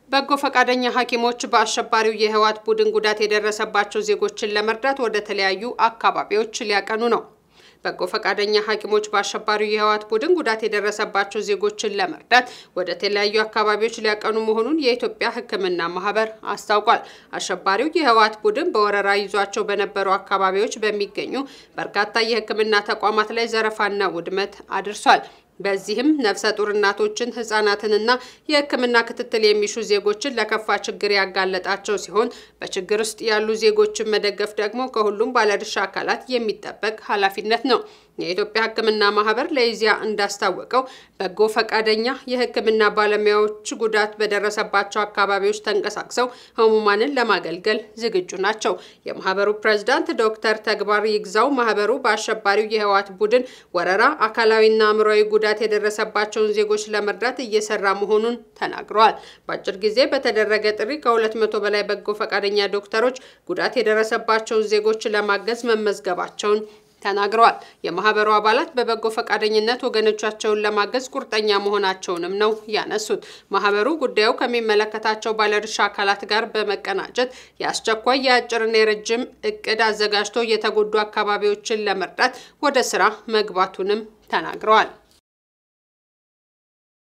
በጎ ፈቃደኛ ሐኪሞች በአሸባሪው የህወሓት ቡድን ጉዳት የደረሰባቸው ዜጎችን ለመርዳት ወደ ተለያዩ አካባቢዎች ሊያቀኑ ነው። በጎ ፈቃደኛ ሐኪሞች በአሸባሪው የህወሓት ቡድን ጉዳት የደረሰባቸው ዜጎችን ለመርዳት ወደ ተለያዩ አካባቢዎች ሊያቀኑ መሆኑን የኢትዮጵያ ሕክምና ማህበር አስታውቋል። አሸባሪው የህወሓት ቡድን በወረራ ይዟቸው በነበሩ አካባቢዎች በሚገኙ በርካታ የሕክምና ተቋማት ላይ ዘረፋና ውድመት አድርሷል። በዚህም ነፍሰ ጡር እናቶችን፣ ህጻናትንና የህክምና ክትትል የሚሹ ዜጎችን ለከፋ ችግር ያጋለጣቸው ሲሆን በችግር ውስጥ ያሉ ዜጎችን መደገፍ ደግሞ ከሁሉም ባለድርሻ አካላት የሚጠበቅ ኃላፊነት ነው። የኢትዮጵያ ሕክምና ማህበር ለኢዜአ እንዳስታወቀው በጎ ፈቃደኛ የህክምና ባለሙያዎች ጉዳት በደረሰባቸው አካባቢዎች ተንቀሳቅሰው ህሙማንን ለማገልገል ዝግጁ ናቸው። የማህበሩ ፕሬዝዳንት ዶክተር ተግባር ይግዛው ማህበሩ በአሸባሪው የህወሓት ቡድን ወረራ አካላዊና አእምሯዊ ጉዳት የደረሰባቸውን ዜጎች ለመርዳት እየሰራ መሆኑን ተናግረዋል። በአጭር ጊዜ በተደረገ ጥሪ ከሁለት መቶ በላይ በጎ ፈቃደኛ ዶክተሮች ጉዳት የደረሰባቸውን ዜጎች ለማገዝ መመዝገባቸውን ተናግረዋል። የማህበሩ አባላት በበጎ ፈቃደኝነት ወገኖቻቸውን ለማገዝ ቁርጠኛ መሆናቸውንም ነው ያነሱት። ማህበሩ ጉዳዩ ከሚመለከታቸው ባለድርሻ አካላት ጋር በመቀናጀት የአስቸኳይ የአጭርና የረጅም እቅድ አዘጋጅቶ የተጎዱ አካባቢዎችን ለመርዳት ወደ ስራ መግባቱንም ተናግረዋል።